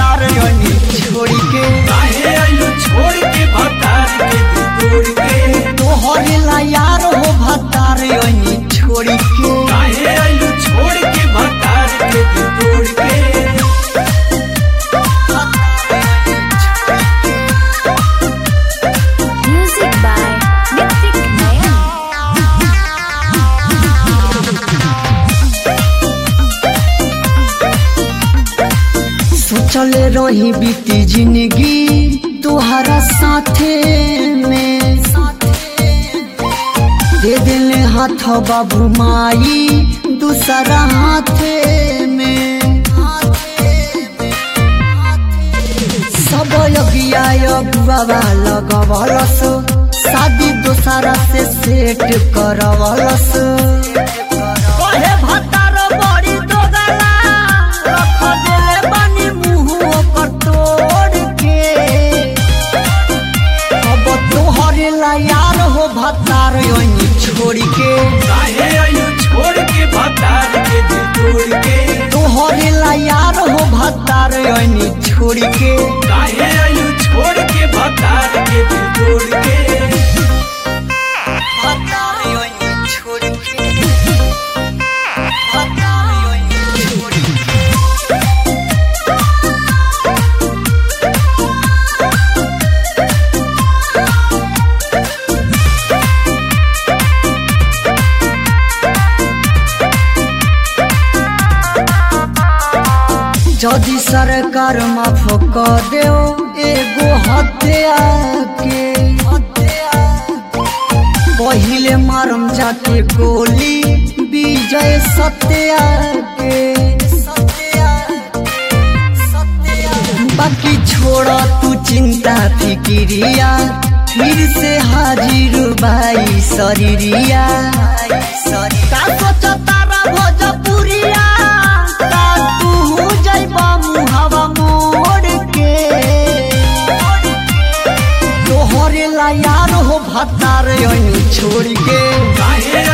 भतार योनी छोड़ी के काहे आइलू छोड़ के भतार के दिल तोड़ के तोहरे ला यार हो भतार योनी छोड़ी के काहे आइलू छोड़ के भतार के दिल तोड़ के Music by Nitik Nayan. सोचले रही बीती जिंदगी तुहरा साथे में दे दिले हाथ बाबू माई दूसरा हाथे में सब यगिया यगुआ लगवलस शादी दोसरा से सेट करवलस कहे भतार बड़ी दोगला रख देले बानी मुंह ओकर तोड़ के अब तोहरे ला यार हो भतार योनी छोड़ के काहे आइलू छोड़ के भतार के दिल तोड़ के तोहरे ला यार हो भतार योनी छोड़ के काहे आइलू छोड़ के भतार के दिल तोड़ के भतार योनी छोड़ के भतार योनी छोड़ के जदि सरकार माफ क देओ एगो हत्या के पहिले मारम जाके गोली विजय सत्या के बाकी छोड़ तू चिंता फिकिरिया फिर से हाजिर भाई शरीरिया का सोचता रा भोजपुरिया का तू जइबा मुहावा मोड़ के तोहरे ला यार हो भतार योनी छोड़ के काहे